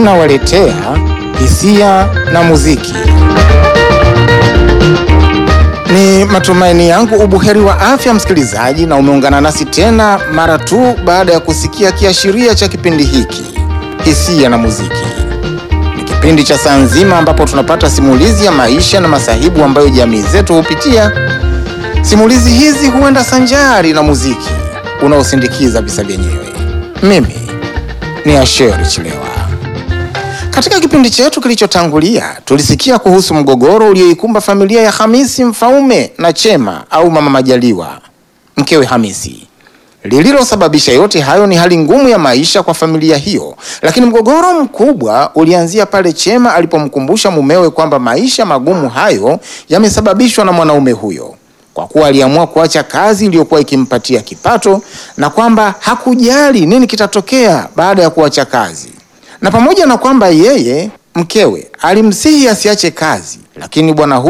tunawaletea hisia na muziki. Ni matumaini yangu ubuheri wa afya msikilizaji, na umeungana nasi tena mara tu baada ya kusikia kiashiria cha kipindi hiki hisia na muziki. Ni kipindi cha saa nzima ambapo tunapata simulizi ya maisha na masahibu ambayo jamii zetu hupitia. Simulizi hizi huenda sanjari na muziki unaosindikiza visa vyenyewe. Mimi ni Asheri Chilewa. Katika kipindi chetu kilichotangulia tulisikia kuhusu mgogoro ulioikumba familia ya Hamisi Mfaume na Chema au Mama Majaliwa, mkewe Hamisi. Lililosababisha yote hayo ni hali ngumu ya maisha kwa familia hiyo, lakini mgogoro mkubwa ulianzia pale Chema alipomkumbusha mumewe kwamba maisha magumu hayo yamesababishwa na mwanaume huyo, kwa kuwa aliamua kuacha kazi iliyokuwa ikimpatia kipato na kwamba hakujali nini kitatokea baada ya kuacha kazi na pamoja na kwamba yeye mkewe alimsihi asiache kazi, lakini bwana huyu